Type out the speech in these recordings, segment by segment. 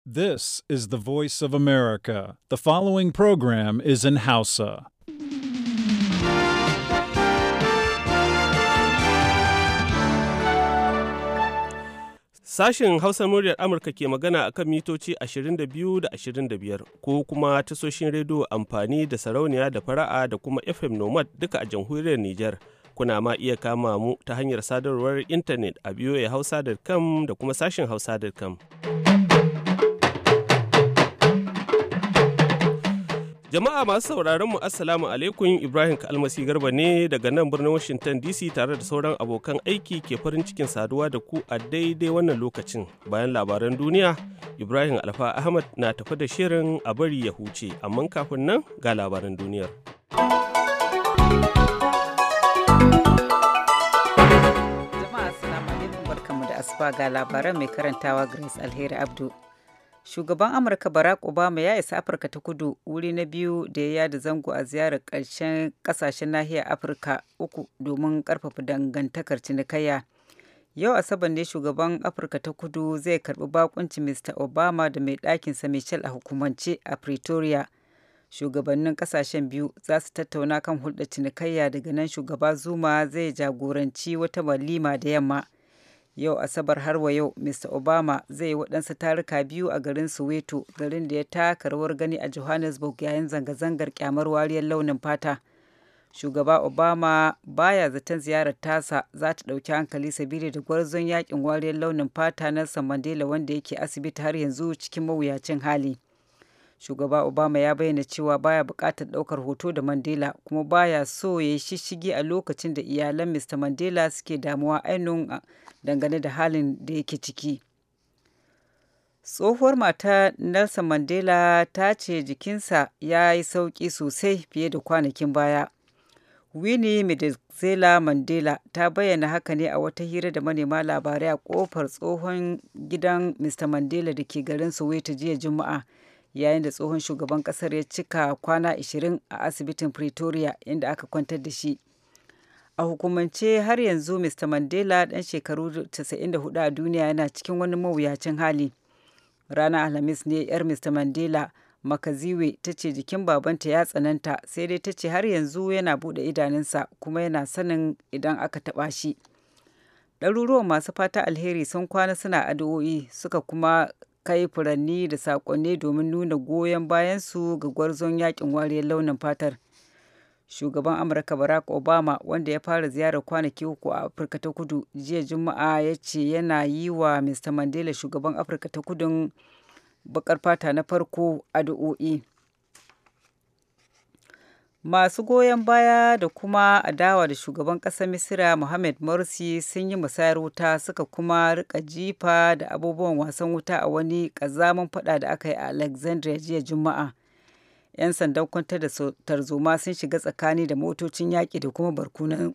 This is the voice of America. The following program is in Hausa. Sashen Hausa muryar Amurka ke magana a kan mitoci 22 da 25 ko kuma tasoshin rediyo amfani da sarauniya da fara'a da kuma FM Nomad duka a jamhuriyar Nijar. Kuna ma iya kama mu ta hanyar sadarwar intanet a hausa.com da kuma sashen hausa.com. Jama'a masu sauraron mu Assalamu alaikum Ibrahim Kalmasi Garba ne daga nan birnin Washington DC tare da sauran abokan aiki ke farin cikin saduwa da ku a daidai wannan lokacin. Bayan labaran duniya, Ibrahim Alfa Ahmad na tafi da shirin a bari ya huce, amma kafin nan ga labaran duniyar. Jama'a Assalamu alaikum barkamu da asuba ga labaran mai karantawa Grace Alheri Abdu. shugaban amurka barack obama ya isa afirka ta kudu wuri na biyu da ya yada zango a ziyarar ƙarshen ƙasashen nahiyar afirka uku domin ƙarfafa dangantakar cinikayya yau asabar ne shugaban afirka ta kudu zai karbi bakunci mr obama da mai ɗakinsa michelle a hukumance a pretoria shugabannin kasashen biyu za su tattauna kan hulɗar cinikayya daga nan shugaba zuma zai jagoranci wata walima da yamma yau asabar har wa yau mr obama zai yi waɗansu taruka biyu a garin soweto garin da ya taka rawar gani a johannesburg yayin zanga-zangar kyamar wariyar launin fata shugaba obama baya zaton ziyarar tasa za ta ɗauki hankali sabili da gwarzon yakin wariyar launin fata nelson mandela wanda yake asibiti har yanzu cikin mawuyacin hali shugaba obama ya bayyana cewa baya buƙatar ɗaukar hoto da mandela kuma baya so ya yi shishigi a lokacin da iyalan mr mandela suke damuwa ainihin dangane da halin da yake ciki tsohuwar mata nelson mandela ta ce jikinsa ya yi sauƙi sosai fiye da kwanakin baya winnie medezela mandela ta bayyana haka ne a wata hira da manema labarai a kofar tsohon gidan mr mandela da ke garin soweto jiya juma'a yayin da tsohon shugaban kasar ya cika kwana 20 a asibitin pretoria inda aka kwantar da shi a hukumance har yanzu mr mandela dan shekaru 94 a duniya yana cikin wani mawuyacin hali ranar alhamis ne yar mr mandela makaziwe ta ce jikin babanta ya tsananta sai dai ta ce har yanzu yana bude idanunsa kuma yana sanin idan aka taba shi ɗaruruwan masu fata alheri sun kwana suna addu'o'i suka kuma kai furanni da saƙonni domin nuna goyon bayansu ga gwarzon yakin wariyar launin fatar shugaban amurka barack obama wanda ya fara ziyarar kwanaki uku a afirka ta kudu jiya juma'a ya ce yana yi wa mr mandela shugaban afirka ta kudun bakar fata na farko addu'o'i masu goyon baya da kuma adawa da shugaban ƙasar misira mohamed morsi sun yi musayar wuta suka kuma rika jifa da abubuwan wasan wuta a wani ƙazamin fada da aka yi a alexandria jiya juma'a 'yan sandan kwantar da tarzoma sun shiga tsakani da motocin yaƙi da kuma barkunan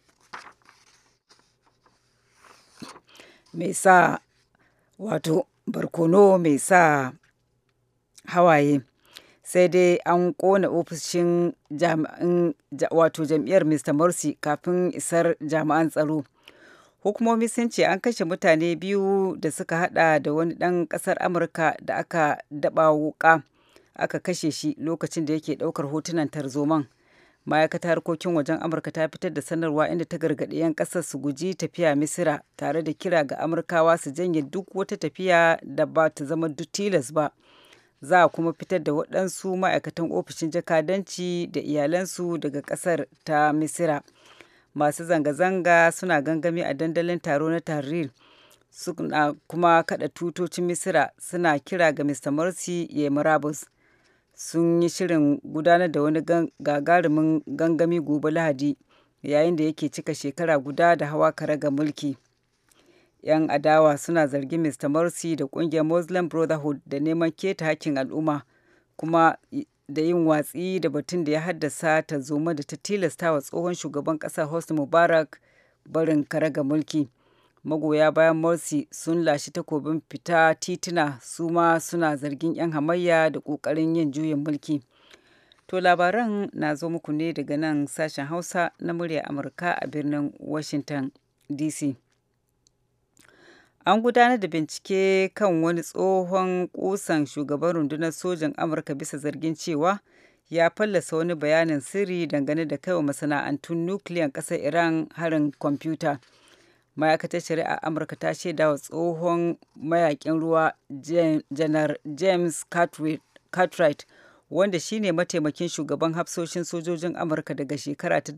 mai sa wato barkono mai sa hawaye sai dai an kona ofishin wato jam'iyyar mr morsi kafin isar jami'an tsaro hukumomi sun ce an kashe mutane biyu da suka hada da wani dan kasar amurka da aka daba wuka aka kashe shi lokacin da yake daukar hotunan tarzoman ma'aikatar harkokin wajen amurka ta fitar da sanarwa inda ta gargaɗi 'yan ƙasar su guji tafiya misira tare da kira ga amurkawa su janye duk wata tafiya da ba ta zama tilas ba za a kuma fitar da waɗansu ma'aikatan ofishin jakadanci da iyalansu daga ƙasar ta misira masu zanga-zanga suna gangami a dandalin taro na tahrir suna kuma kada tutocin misira suna kira ga mr morsi ya murabus sun yi shirin gudanar da wani gagarumin gangami gobe lahadi yayin da yake cika shekara guda da hawa karaga mulki 'yan adawa suna zargin mr morsi da kungiyar muslim brotherhood da neman keta hakkin al'umma kuma da yin watsi da batun da ya haddasa ta zoma da ta tilasta wa tsohon shugaban ƙasa hosni mubarak barin karaga mulki magoya bayan morsi sun lashe takobin fita tituna su ma suna zargin 'yan hamayya da ƙoƙarin yin juyin mulki to labaran na zo muku ne daga nan sashen hausa na murya amurka a birnin washington dc an gudanar da bincike kan wani tsohon kusan shugaban rundunar sojan amurka bisa zargin cewa ya fallasa wani bayanin sirri dangane da kaiwa masana'antun nukiliyan ƙasar iran harin kwamfuta ma'aikatar shari'a amurka ta shaida wa tsohon mayakin ruwa janar james cartwright wanda shine mataimakin shugaban hafsoshin sojojin amurka daga shekara ta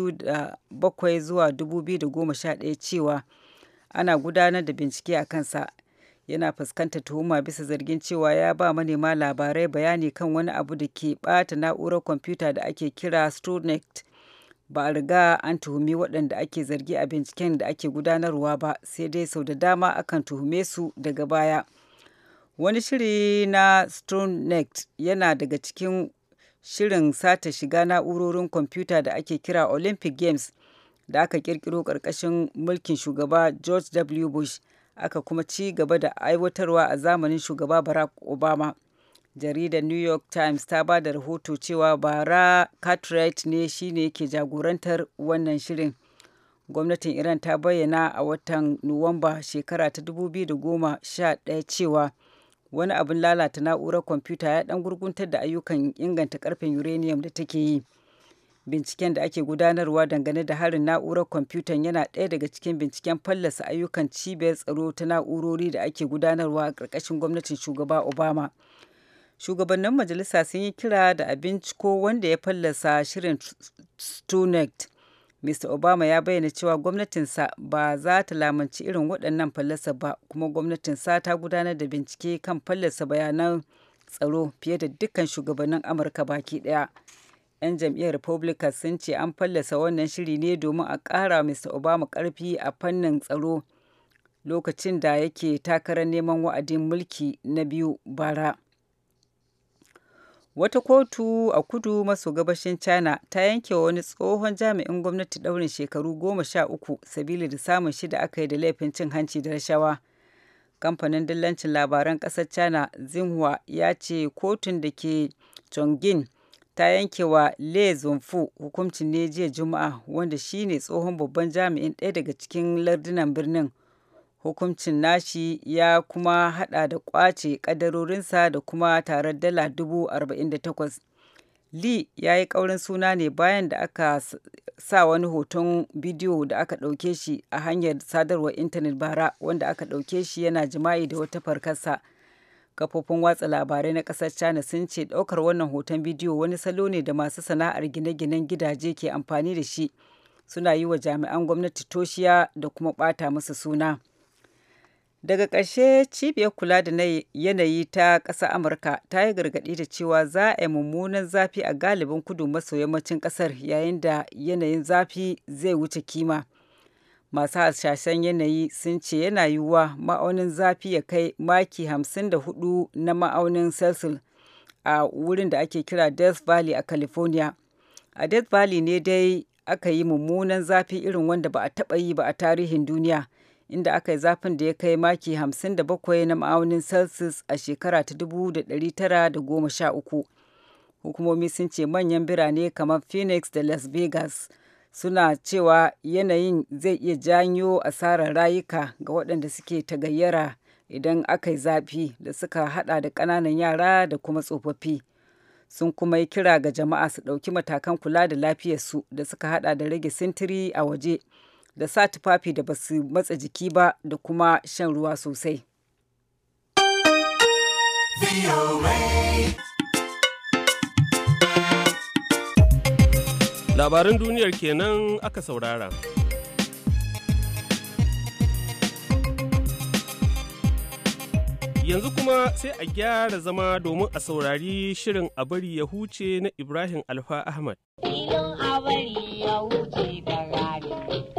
2007 zuwa 2011 cewa ana gudanar da bincike a kansa yana fuskantar tuhuma bisa zargin cewa ya ba manema labarai bayani kan wani abu da ke bata na'urar kwamfuta da ake kira Stuxnet ba a riga an tuhumi waɗanda ake zargi a binciken da ake gudanarwa ba sai dai sau da dama akan tuhume su daga baya wani shiri na Stuxnet yana daga cikin shirin sata shiga na'urorin kwamfuta da ake kira Olympic Games da aka kirkiro ƙarƙashin mulkin shugaba George W. Bush aka kuma ci gaba da aiwatarwa a zamanin shugaba Barack Obama. Jaridar New York Times ta ba da rahoto cewa bara Cartwright ne shine yake jagorantar wannan shirin. Gwamnatin Iran ta bayyana a watan Nuwamba shekara ta 2011 cewa wani abin lalata na'urar kwamfuta ya dan gurguntar da ayyukan inganta karfin uranium da take yi. binciken da ake gudanarwa dangane da harin na'urar kwamfutan yana ɗaya daga cikin binciken fallasa ayyukan cibiyar tsaro ta na'urori da ake gudanarwa a ƙarƙashin gwamnatin shugaba obama shugabannin majalisa sun yi kira da a binciko wanda ya fallasa shirin stunet mr obama ya bayyana cewa gwamnatinsa ba za ta lamunci irin waɗannan fallasa ba kuma gwamnatinsa ta gudanar da bincike kan fallasa bayanan tsaro fiye da dukkan shugabannin amurka baki ɗaya 'yan jam'iyyar republican sun ce an fallasa wannan shiri ne domin a ƙara mr obama ƙarfi a fannin tsaro lokacin da yake takarar neman wa'adin mulki na biyu bara wata kotu a kudu maso gabashin china ta yanke wa wani tsohon jami'in gwamnati ɗaurin shekaru goma sha uku sabili da samun shida aka yi da laifin cin hanci da rashawa kamfanin dillancin labaran ƙasar china xinhua ya ce kotun da ke chongqing ta yanke wa Le Zunfu hukuncin ne jiya Juma'a wanda shine tsohon babban jami'in ɗaya daga cikin lardunan birnin. Hukuncin nashi ya kuma hada da kwace kadarorinsa da kuma tarar dala dubu arba'in da takwas. Lee ya yi ƙaurin suna ne bayan da aka sa wani hoton bidiyo da aka ɗauke shi a hanyar sadarwar intanet bara wanda aka ɗauke shi yana jima'i da wata farkarsa. kafofin watsa labarai na ƙasar china sun ce ɗaukar wannan hoton bidiyo wani salo ne da masu sana'ar gine-ginen gidaje ke amfani da shi suna yi wa jami'an gwamnati toshiya da kuma ɓata musu suna daga ƙarshe cibiyar kula da yanayi ta ƙasar amurka ta yi gargaɗi da cewa za a yi mummunan zafi a galibin kudu maso yammacin ƙasar yayin da yanayin zafi zai wuce kima. masu hasashen yanayi sun ce yana yiwuwa ma'aunin zafi ya kai maki 54 na ma'aunin celsius a wurin da ake kira death valley a california a death valley ne dai aka yi mummunan zafi irin wanda ba a taɓa yi ba a tarihin duniya inda aka yi zafin da ya kai maki 57 na ma'aunin celsius a shekara ta 1913 hukumomi sun ce manyan birane kamar phoenix da las vegas suna cewa yanayin zai iya janyo asarar rayuka ga waɗanda suke tagayyara idan aka yi zafi da suka hada da ƙananan yara da kuma tsofaffi sun kuma yi kira ga jama'a su ɗauki matakan kula da lafiyarsu da suka hada da rage sintiri a waje da sa tufafi da basu matsa jiki ba da kuma shan ruwa sosai. Labaran duniyar kenan aka saurara. Yanzu kuma sai a gyara zama domin a saurari shirin a bari ya huce na Ibrahim Alfa Ahmad. Filin a bari ya huce da rani.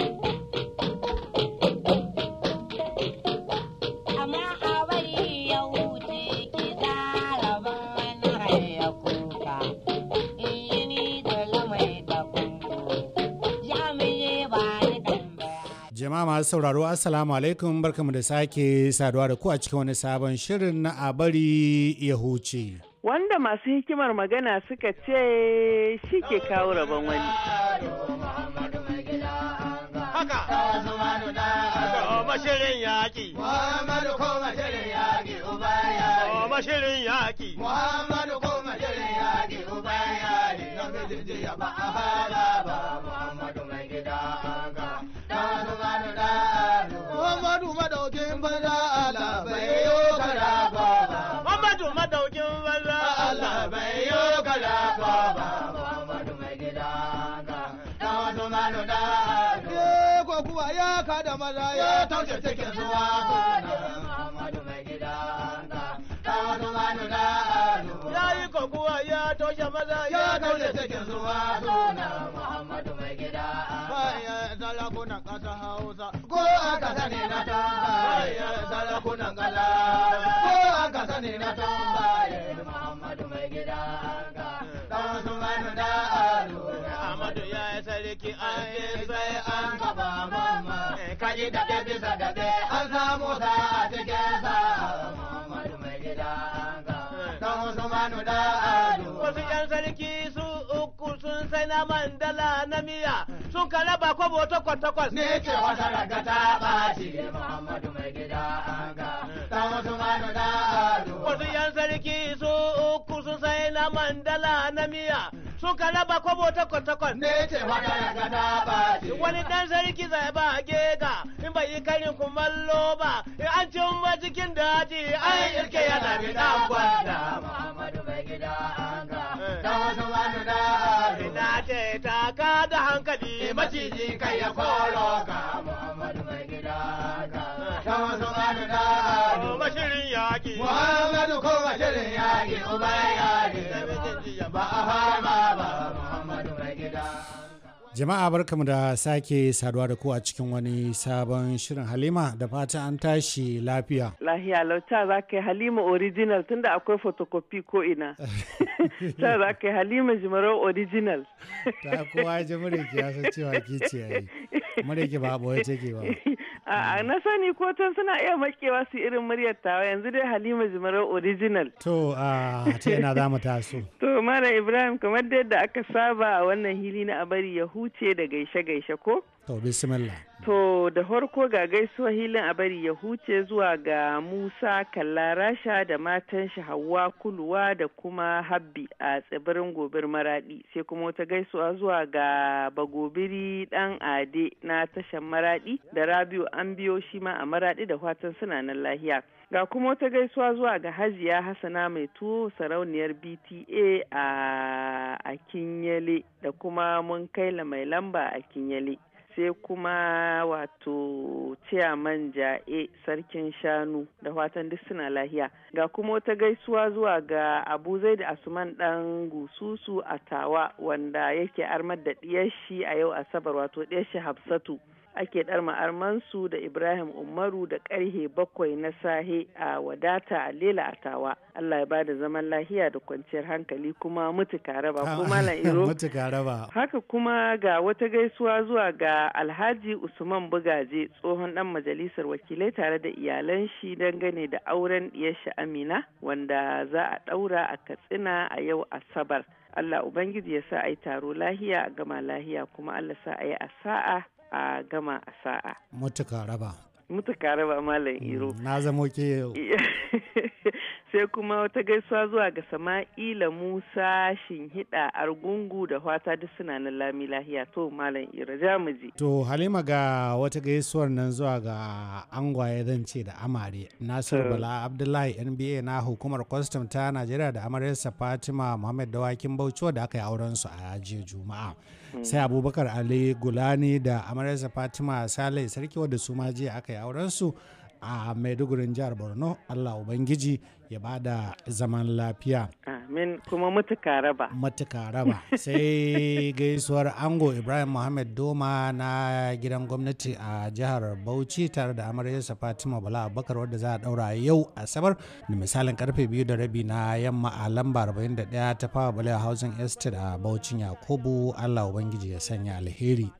Amma a bari ya huce ki zaraban rai ya kuka. In ni da mai da kunku. Jami'ai ba ni ɗan bayani. Jama'a masu sauraro Assalamu alaikum barkamu da sake saduwa da ku a cikin wani sabon shirin na a bari ya huce. Wanda masu hikimar magana suka ce shi ke kawo rabon wani. Koma shirin yaƙi. Muhammadu koma shirin yaƙi uban yari. Koma shirin yaƙi. Muhammadu koma shirin yaƙi uban yari. Namiji jiya ba a fara ba. Muhammadu mai gida an ga. Dan su manu da ado. Muhammadu madaukin banza Allah bai yi kara ba. Muhammadu madaukin banza Allah bai yi kara ba. Muhammadu mai gida an ga. Dan su manu da ado. Ko kuwa ya kada maza ya taushe cikin suwa kuna. Muhammadu mai gida an ga. Dan su manu da ado. ya yi kokuwa ya toshe maza ya kaule cikin zuwa suna Muhammadu mai gida. Bayan sarakunan ƙasa Hausa. Ko aka sani na tambaye sarakunan kala. Ko aka sani na tambaye Muhammadu mai gida. Dan su manu da ado. Amadu ya yi sarki an yi sai an gaba mamma. Kaji da ke bisa da ke an samu sa a cikin sa. Muhammadu mai gida. Dan su manu da ado. Wasu ‘yan sarki su uku sun sai na mandala na miya sun ka raba kwabo takwas takwas. ne ce wata raga ta ɓaci Muhammadu mai gida an ga dan wasu manu da ado. Wasu ‘yan sarki su uku sun sai na mandala na miya sun ka raba kwabo takwas takwas. Ne ce wata raga ta ɓaci. Wani ɗan sarki zai ba gega in bai yi karin kumallo ba in an cin ba cikin daji an irke yana bi ɗan gwanda. Muhammadu mai gida an ga dan wasu manu da ado. Ina ce ta ka da hankali Maciji kai ya koro ka Muhammadu mai gida an ga dan wasu manu da ado. Mashirin yaƙi. Muhammadu ko mashirin yaƙi uban yaƙi. Ba a fama ba Muhammadu mai gida. Jama'a barkamu da sake saduwa da ku a cikin wani sabon shirin Halima da fata an tashi lafiya. Lahiya lauta za ka yi Halima original tunda akwai photocopy ko ina. Ta za ka yi Halima Jimarau original. Ta kowa ji mureki ya san cewa ki ce yayi. Mureki ba boye take ba. A na sani ko tan suna iya makewa su irin muryar tawa yanzu dai Halima Jimarau original. To a ta yana za mu taso. To Malam Ibrahim kamar da yadda aka saba a wannan hili na abari ya huce da gaishe-gaishe ko? To bismillah. To da farko ga gaisuwa hilin a bari ya huce zuwa ga Musa Kalla Rasha da matan shi Hauwa Kuluwa da kuma Habbi a tsibirin gobir Maradi sai kuma wata gaisuwa zuwa ga Bagobiri dan Ade na tashan Maradi da Rabiu an biyo shi ma a Maradi da fatan suna nan lahiya. Ga kuma wata gaisuwa zuwa ga Hajiya Hassana mai tuwo sarauniyar BTA a a Kinyele da kuma mun kaila mai lamba a Kinyele. sai kuma wato ciyaman ja'e sarkin shanu da fatan duk suna lahiya ga kuma wata gaisuwa zuwa ga abu zai da asuman dan gususu a tawa wanda yake armar da diyar shi a yau asabar wato diyar shi hafsatu ake ɗar ma'armansu da Ibrahim Umaru da ƙarhe bakwai na sahe a wadata a lela a tawa. Allah ya bada zaman lahiya da kwanciyar hankali kuma mutuka raba ko malam iro. Mutuka raba. Haka kuma ga wata gaisuwa zuwa ga Alhaji Usman Bugaje tsohon ɗan majalisar wakilai tare da iyalan shi dangane da auren ɗiyar Amina wanda za a ɗaura a Katsina a yau Asabar. Allah Ubangiji ya sa a yi taro lahiya a gama lahiya kuma Allah sa a yi a sa'a a gama a sa'a. Mutuka raba. Mutuka raba Malam Iro. Na zamo ke yau. Sai kuma wata gaisuwa zuwa ga Sama'ila Musa Shinhida Argungu da fata duk suna nan lami lahiya to Malam Iro jamuji. To Halima ga wata gaisuwar nan zuwa ga angwaye zan ce da amare. Nasiru Bala Abdullahi NBA na hukumar kwastam ta Najeriya da amaryarsa Fatima Muhammad Dawakin Bauchi da aka yi auren su a jiya Juma'a. sai abubakar ali gulani da amaryarsa fatima saleh sarki wadda su ma jiya aka yi aurensu a maidugurin jihar borno allah ubangiji ya ba da zaman lafiya amin kuma mutuka raba matuka raba sai gaisuwar ango ibrahim muhammad doma na gidan gwamnati a jihar bauchi tare da amaryarsa fatima bala abubakar wadda za a daura yau asabar da misalin karfe biyu da rabi na yamma a lamba 41 ta fawa bala housing estate a bauchin yakubu allah ubangiji ya sanya alheri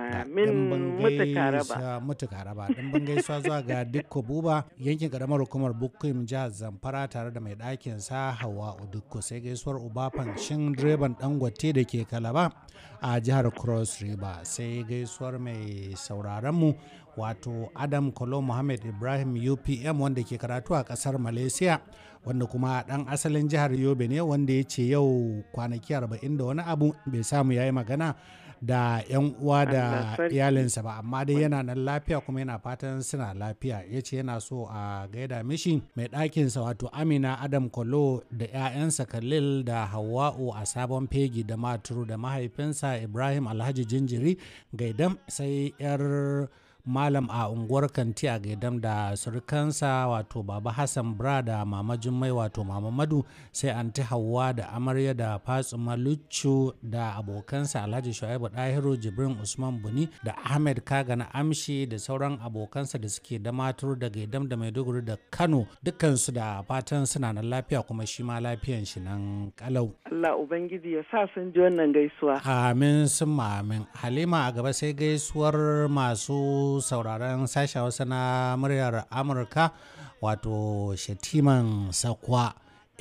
Amin mutuka raba. mutuka raba dimbin gaisuwa zuwa ga dukko buba yankin karamar hukumar bukuim jihar zamfara tare da mai ɗakin sa hawa udukko sai gaisuwar ubafan shin direban dangote da ke kalaba a jihar cross river sai gaisuwar mai sauraron mu wato adam kolo muhammad ibrahim upm wanda ke karatu a kasar malaysia wanda kuma dan asalin jihar yobe ne wanda ya ce yau kwanaki 40 da wani abu bai samu ya yi magana da 'yan uwa da Allah sarki. iyalinsa ba amma dai yana nan lafiya kuma yana fatan suna lafiya ya ce yana so a gaida mishi mai ɗakinsa wato amina adam kolo da 'ya'yansa khalil da hawa'u a sabon fegi da maturu da mahaifinsa ibrahim alhaji jinjiri gaidam sai 'yar malam a unguwar kanti a gaidam da surukansa wato baba hassan bra da mama jummai wato mama madu sai anti hawa da amarya da fatsuma luccu da abokansa alhaji shu'aibu dahiru jibrin usman buni da ahmed kaga na amshi da sauran abokansa da suke da matur da gaidam da maiduguri da kano dukkansu da fatan suna nan lafiya kuma shi ma lafiyan shi nan kalau Allah Ubangiji ya sa sun ji wannan gaisuwa. Amin sun amin. Halima a gaba sai gaisuwar masu sauraron sashen Hausa na muryar Amurka wato Shatiman Sakwa.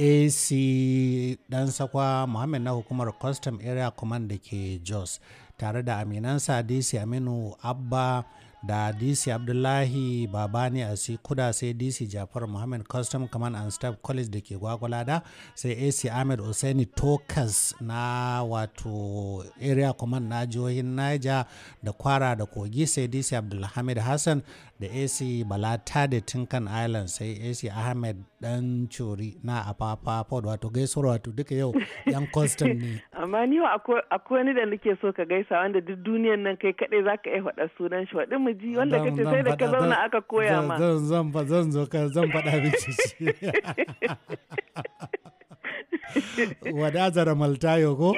AC dan Sakwa Muhammad na hukumar Custom Area Command da ke Jos tare da aminansa DC Aminu Abba da dc abdullahi babani a kuda sai dc jafar muhammad custom command and staff college da ke gwagwalada sai ac ahmed Hussaini tokas na wato area command na jihohin niger da kwara da kogi sai dc abdulhamid hassan da ac balata da tinkan island sai ac ahmed dan curi na afafa pod wato gaisuwar wato duka yau yan custom ne Amma ni wa akwai akwai wani da nake so ka gaisa wanda duk duniyan nan kai kaɗai za ka iya faɗa sunan shi faɗi mu ji wanda Zan- kace zan sai da ka faɗa- zauna zan- aka koya zan- ma. Zan zan fa- zan zo ka zan faɗa miki shi. Wadazara Maltayo ko?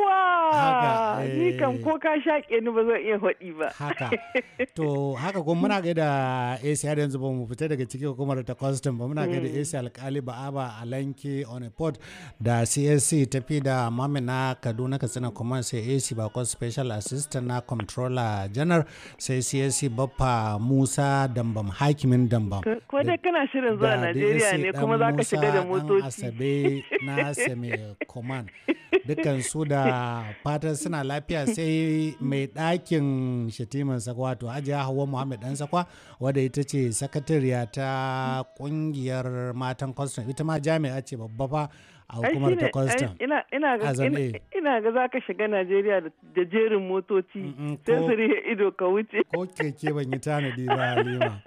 Haka, Yawwa! Ni kam eh. ko ka shaƙe ni ba zan iya faɗi ba. Haka. To haka kuma muna gaida AC har yanzu ba mu fita daga cikin hukumar ta custom ba muna gaida AC alkali ba'aba alanki on a port da CSC tafi da mamina Kaduna Katsina kuma sai AC bakon special assistant na controller general sai CSC baffa Musa Dambam hakimin Dambam. Ko dai kana shirin zuwa da Najeriya DSC ne dan kuma za ka shiga da Musa dan motoci. Asabe na Seme Command. Dukkan su da fatan suna lafiya sai mai ɗakin shatiman sakwa wato Hajiya Hauwa Muhammad dan sakwa wadda ita ce sakatariya ta kungiyar matan custom ita ma jami'a ce babba fa a Ai hukumar ta shine, ai, custom. ina ina ga Azam ina, A. ina ga za ka shiga Najeriya da- da jerin motoci Mm-mm, sai ko- su rihe ido ka wuce. ko keke ban yi tanadi ba halima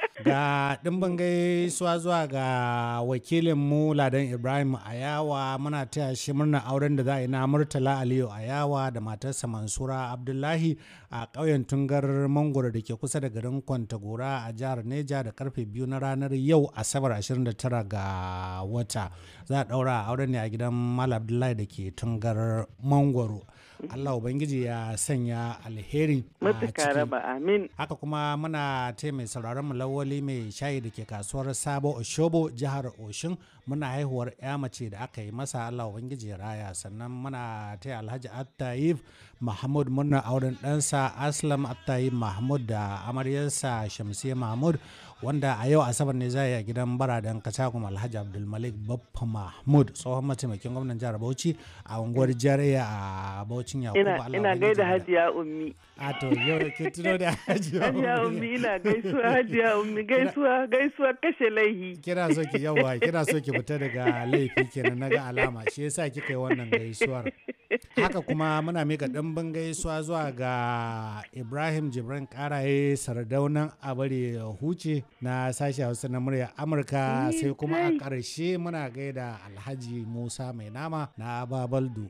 ga ɗimbin gaisuwa zuwa ga wakilin mu ladan ibrahim ayawa muna taya shi murnar auren da za a yi na murtala aliyu ayawa da matarsa mansura abdullahi a ƙauyen tungar mangoro da ke kusa da garin kwantagora a jihar neja da karfe biyu na ranar yau asabar 29 ga wata za a ɗaura auren ne a gidan malam abdullahi da ke tungar mangoro allah ubangiji ya sanya alheri a Matuka ciki. raba amin. haka kuma muna taya mai sauraron mu lawali mai shayi da ke kasuwar sabo oshobo jihar oshin muna haihuwar ya mace da aka yi masa allah ubangiji ya raya sannan muna taya alhaji attayib mahmud murnar auren ɗansa aslam attayib mahmud da amaryarsa shamsiyya mahmud wanda a yau asabar ne za a yi a gidan baradan kacakun alhaji abdulmalik baffa mahmud tsohon mataimakin gwamnan jihar bauchi a unguwar jariya a baucin yakubu Ina Allah ina ubangiji gaida ya- Hajiya Ummi. a to yau ke tuno da hajiya Hajiya Ummi ina gaisuwa Hajiya Ummi gaisuwa gaisuwa kashe laihi. kina so ki yawa kina so ki fita daga laifi kenan naga alama shi yasa kika yi wannan gaisuwar haka kuma muna mika ɗimbin gaisuwa zuwa ga ibrahim jibran karaye sardaunan abari huce na sashi hausa na murya amurka Ni sai kuma a dai. ƙarshe muna gaida alhaji musa mai nama na babaldu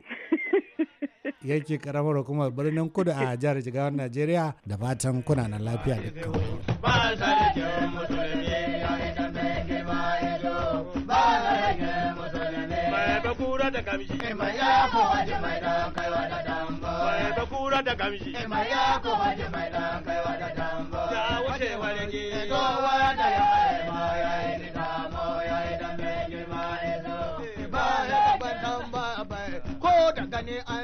yake karamar hukumar birnin kudu a jihar jigawan najeriya da fatan kuna na lafiya dukkan ba sarkin musulmi ya idan bai girma ido ba sarkin musulmi Mai bakura da gamji. mai ya kowace mai dan kaiwa da dambo Mai bakura da gamji. mai ya kowace mai dan kaiwa da dambo Ya wuce wargi. to wanda ya aima ya yi ni damo ya idan bai girma ido ba ya gaban ba bai ko da gani an san kai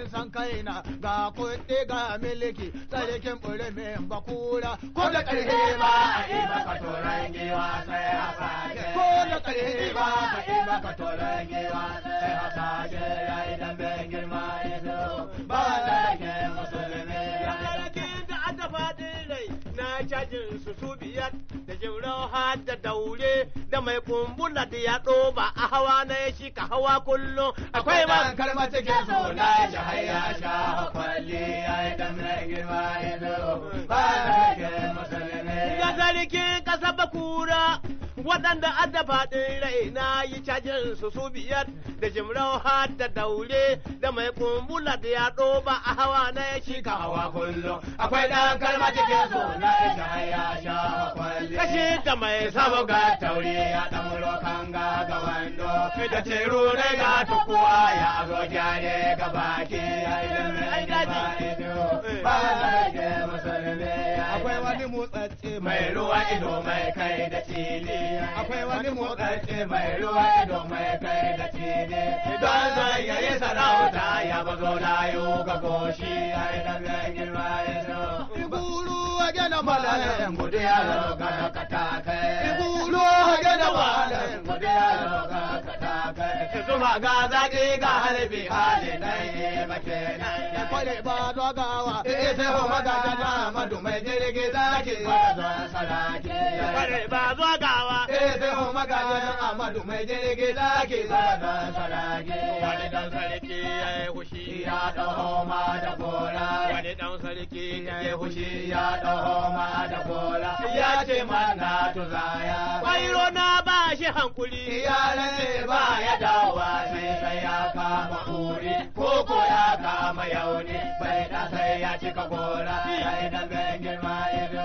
raina ga kuɗi ga miliki sarkin ɓurimin bakura ko da ƙarfe ba a yi maka toron giwa sai a sake ko da ƙarfe ba a yi maka toron giwa sai a sake ya idan bai girma ido ba da ke musulmi ya Sarkin da aka faɗin rai na cajin su su biyar da jimrau har da daure da mai kumbula da ya ɗoba a hawa na ya shi ka hawa kullum akwai akwai ma man kalmar cikin suna ya sha hayya sha kwalli ya yi dan mai girma ido ba da ke musulmi ga sarkin ƙasa bakura waɗanda adda faɗin rai na yi cajin su su biyar da jimrau har da daure da mai kumbula da ya ɗoba a hawa na ya shi ka hawa hawa kullum akwai dan kalmar cikin suna ya sha hayya sha kwalli kashi da mai samu ga ga tauri ya dan kan ga ga wando da ceru ne ga tukuwa ya zo gyare ga baki ya yi dan mai girma ido ba da ke musulmi akwai wani motsatse mai ruwa ido mai kai da cili akwai wani motsatse mai ruwa ido mai kai da cili don zai yayi sarauta ya bazo layo ga goshi ya yi dan mai girma ido Iguru wage na malayen gudu ya roga ka ta kai. Iguru wage na malayen gudu ya roga ka ta kai. Zuma ga zaki ga harbi hali dai ba kenan. Ya kwale ba dogawa. Eh sai ho maga jana madu mai jirgi zaki ba zuwa saraki. bare ba zuwa gawa Eh sai ho maga jana Amadu mai jirgi zaki ba zuwa saraki. wani dan sarki ya yi hushi Ya daho ma da gora. wani dan sarki ya yi ya hushi fushi ya ɗaho ma da gola ya ce mana tuzaya kwairo na ba shi hankuli ya rage ba ya dawa sai sai ya kama kuri ko ko ya kama yauni bai da sai ya cika gora ya idan bai girma ido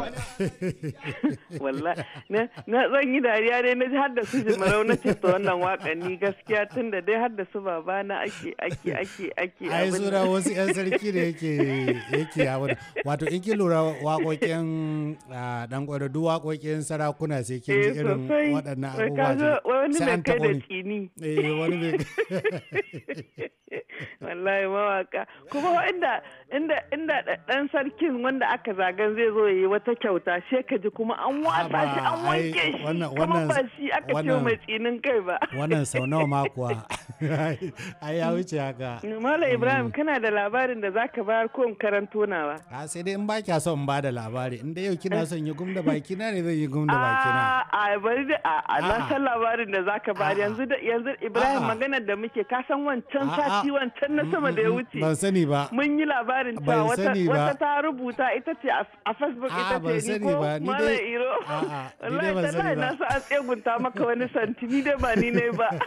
wallahi na na zan yi dariya dai na ji har da su jimarau na ce to wannan waƙan ni gaskiya tun da dai har da su babana ake ake ake ake ai abin sura wasu 'yan sarki da yake yake yawon wato in kin lura waƙoƙin ah, dan gwada duk waƙoƙin sarakuna sai kin ji eh irin sosai waɗannan Wai abubuwa ka zo wani sai mai an kai taɓo da ni. tsini eh wani mai wallahi mawaka kuma inda inda inda dan sarkin wanda aka zagan zai zo yi wata kyauta sai ka ji kuma an watsa shi an Haba, ai, wanke shi wannan- kuma wannan- ba shi aka ce wannan- mai tsinin kai ba wannan sau nawa ma kuwa ai ya wuce haka Malam Ibrahim kana da labarin da zaka bayar ko in karanto nawa a sai dai in ba kya son ba da labari in dai yau kina son yi gum da baki na ne zan yi gum da baki na a a bari da a a na A'a. san labarin da zaka bayar A'a. yanzu da yanzu Ibrahim A'a. maganar da muke ka san wancan A'a. sati wancan na sama da ya wuce ban sani ba mun yi labarin Ban cewa wata, sani ba. wata ta rubuta ita ce a a Facebook A'a, ita ban ce ni sani ko ba, ni Malam dai- Iro A'a, ni dai wallahi ban sani tallahi ba. na sa an tsegunta maka wani santi ni dai ba ni ne ba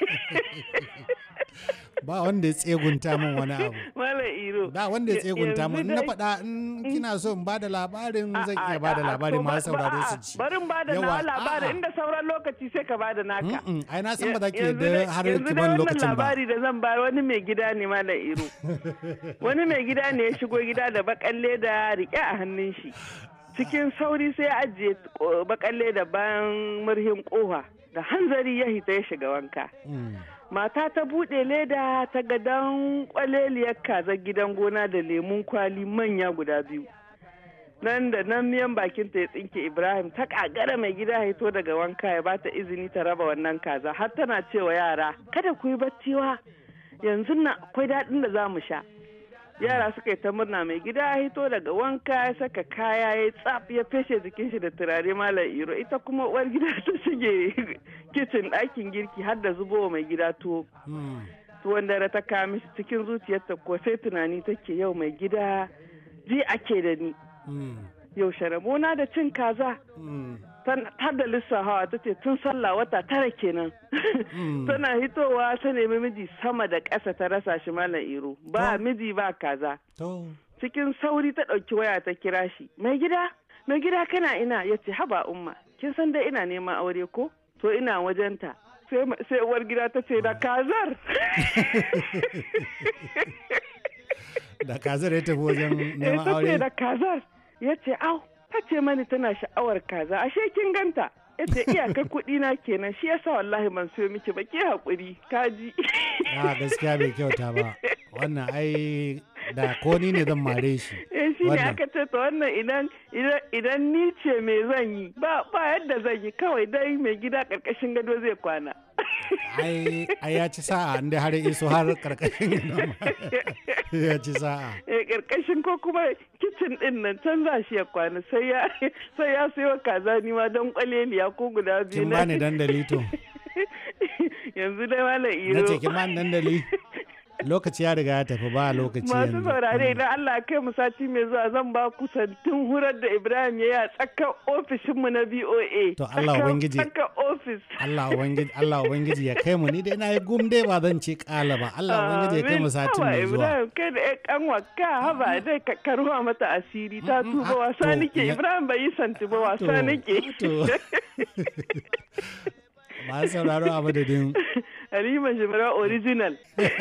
ba wanda ya tsegunta min wani abu Malam Iro da wanda ya tsegunta min in na Yanzu dai- faɗa in kina so in ba da labarin zan A'a, iya ba da a'a, labari to ba- masu sauraro ba- su a'a, ci Bari in ba da Yawa, nawa labarin a'a. inda sauran lokaci sai ka ba da naka. Mm-mm, ai na san ba za ki Yanzu yarda dai- har yanzu ki dai ban wannan lokacin ba labari da zan bayar wani mai gida ne malam iro wani mai gida ne ya shigo gida da bakan leda rike a hannun shi cikin sauri sai ya ajiye ko- bakan leda bayan murhin kofa da hanzari ya hita ya shiga wanka Mm. mata ta buɗe leda ta ga dan kwaleliyar kazar gidan gona da lemun kwali manya guda biyu nan da nan miyan bakin ta ya tsinke ibrahim ta kagara mai gida ya hito daga wanka ya bata izini ta raba wannan kaza har tana cewa yara kada ku yi bacciwa yanzu na akwai daɗin da za mu sha yara suka yi ta murna mai gida ya hito daga wanka ya saka kaya ya tsaf ya feshe jikin shi da turare malam iro ita kuma uwar gida ta shige kicin ɗakin girki har da zubowa mai gida tuwo Mm. tuwon dare ta kawo mishi cikin zuciyarta ko sai tunani take yau mai gida ji ake da ni Mm. yau sharamona da cin kaza Mm. Tan- har da lissafawa ta ce tun sallah wata tara kenan Mm. tana hitowa ta nemi miji sama da ƙasa ta rasa shi malam iro ba To. miji ba kaza to cikin sauri ta ɗauki waya ta kira shi mai gida mai gida kana ina ya ce haba umma kin san dai ina neman aure ko to ina wajenta sai ma- sai uwar gida ta ce da kazar da kazar ya tafi wajen Eh, neman ta ce aure da kazar ya ce au ta ce mani tana sha'awar kaza ashe kin ganta ya ce iyakar kuɗi na kenan shi yasa wallahi ban siyo miki ba ke haƙuri kaji a gaskiya bai kyauta ba wannan ai da ko ni ne zan mare shi eh shi ne Wannan. aka ce to wannan idan idan idan ni ce me zan yi ba ba yadda zan yi kawai dai mai gida karkashin gado zai kwana ai ai ya ci sa'a inda har ya iso har karkashin gidan ma. ya ci sa'a eh karkashin ko kuma kicin din nan can za shi ya kwana sai ya sai ya sayo kaza ni ma don kwaleliya ko guda biyu kin na bani dandali to yanzu dai malam na iro ce kin bani dandali lokaci ya riga ya tafi ba lokaci masu yanzu saurare idan Allah kai mu sati mai zuwa zan ba ku santin hurar da Ibrahim ya yi a tsakar ofishinmu na BOA. To Allah Tsakar- Ubangiji. Tsakar ofis. Allah ubangiji Allah ubangiji ya kai mu ni dai na yi gum dai ba zan ci kala ba Allah ubangiji ya kai mu satin mai zuwa Ibrahim kai da ƴan kanwa ka haba dai ka karuwa mata asiri ta Mm, mm, tuba ah, wasa to, nake ya- Ibrahim bai yi santi ba wasa To, nake. to. ba sauraro a madadin Halima Jibra original.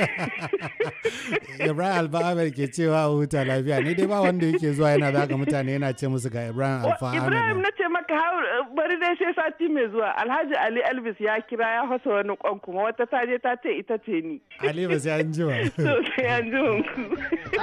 Ibrahim Alfa Ahmed ke cewa a huta lafiya ni dai ba wanda yake zuwa yana zaga mutane yana ce musu ga Ibrahim Alfa Ibrahim Ahmed na ce maka hau- bari dai sai sati mai zuwa Alhaji Ali Elvis ya kira ya fasa wani kwan kuma wata ta je ta ce ita ce ni. Ali ba sai an ji ba To sai an ji ku.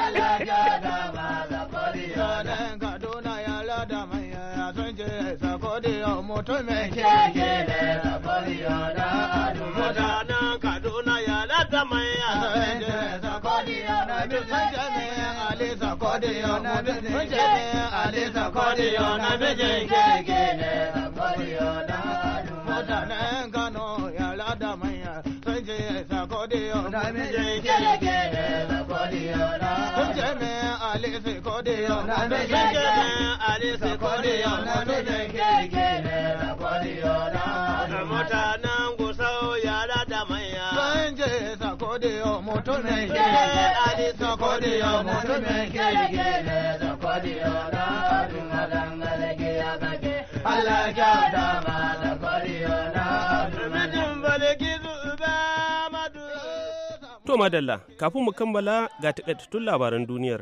Mutanen Kaduna ya lada manya sun ce sakodiyo mutumin keke ne sakodiyo da adu. Mutanen Kaduna ya lada manya sun ce sakodiyo na mijin jami'in Ali sakodiyo na mijin jami'in Ali sakodiyo na mijin keke ne sakodiyo da adu. Mutanen Kano ya lada manya sun ce sakodiyo na mijin keke ne sakodiyo da adu. Jami'in Ali sakodiyo na mijin jami'in Ali sakodiyo na mijin keke ne sakodiyo da adu. Mutanen Gusau ya lada manya sun ce sakodiyo mutumin keke Ali sakodiyo mutumin keke ne sakodiyo da adu. Madangare ya kake Allah ya dama sakodiyo da adu. Mijin baliki zuba madu. To madalla, kafin mu kammala ga takaitattun labaran duniyar.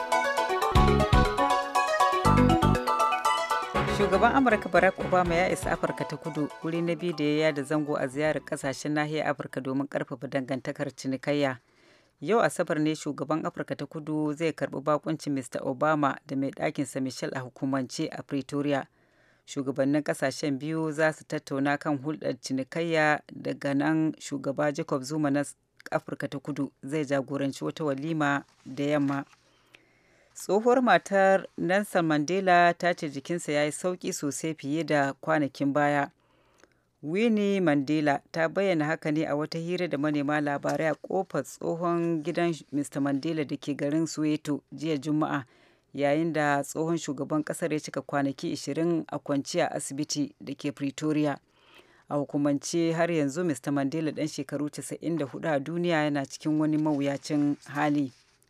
Shugaban Amurka Barack Obama ya isa Afirka ta kudu wuri na biyu da ya yada zango a ziyarar kasashen nahiyar Afirka domin karfafa dangantakar cinikayya. Yau Asabar ne shugaban Afirka ta kudu zai karbi bakuncin Mr. Obama da mai ɗakinsa Michelle a hukumance a Pretoria. Shugabannin kasashen biyu za su tattauna kan hulɗar cinikayya daga nan shugaba Jacob Zuma na Afirka ta kudu zai jagoranci wata walima da yamma. tsohuwar matar Nelson Mandela ta ce jikinsa ya yi sauƙi sosai fiye da kwanakin baya. Winnie Mandela ta bayyana haka ne a wata hira da manema labarai a kofar tsohon gidan Mr. Mandela da ke garin Soweto jiya Juma'a yayin da tsohon shugaban kasar ya cika kwanaki 20 a kwance a asibiti da ke Pretoria. A hukumance har yanzu Mr. Mandela ɗan shekaru 94 a duniya yana cikin wani mawuyacin hali.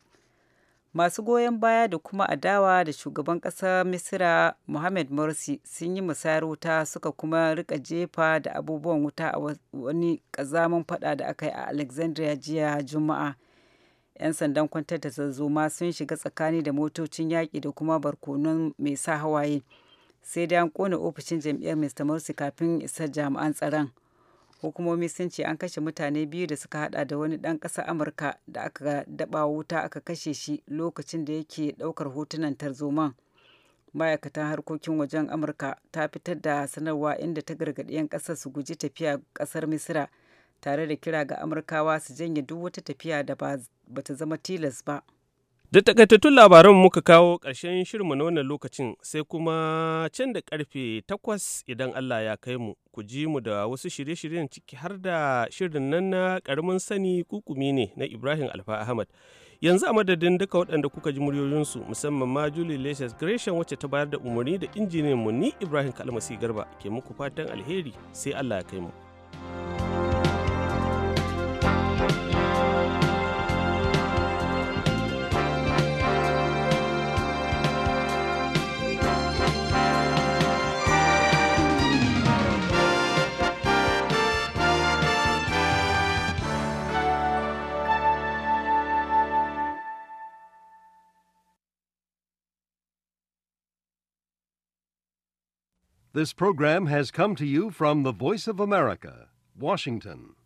masu goyon baya da kuma adawa da shugaban ƙasar misira mohamed morsi sun yi musayar wuta suka kuma rika jefa da abubuwan wuta a wani ƙazamin fada da aka yi a alexandria jiya juma'a 'yan sandan kwantar da zazzoma sun shiga tsakani da motocin yaƙi da kuma barkonon mai sa hawaye sai dai an kone ofishin jam'iyyar mr morsi kafin isar jami'an tsaron hukumomi sun ce an kashe mutane biyu da suka hada da wani dan ƙasar amurka da aka daba wuta aka kashe shi lokacin da yake daukar hotunan tarzoman ma'aikatan harkokin wajen amurka ta fitar da sanarwa inda ta gargaɗi 'yan ƙasar su guji tafiya ƙasar misira tare da kira ga amurkawa su janye duk wata tafiya da ba ta zama tilas ba Da takaitattun labaran muka kawo ƙarshen shirinmu na wannan lokacin sai kuma can da karfe takwas idan Allah ya kai mu ku ji mu da wasu shirye-shiryen ciki har da shirin nan na ƙaramin sani kukumi ne na Ibrahim Alfa Ahmad. Yanzu a madadin duka waɗanda kuka ji muryoyinsu musamman ma Julie Lecious Gresham wacce ta bayar da umarni da injiniyan mu ni Ibrahim Kalmasi Garba ke muku fatan alheri sai Allah ya kai mu. This program has come to you from the Voice of America, Washington.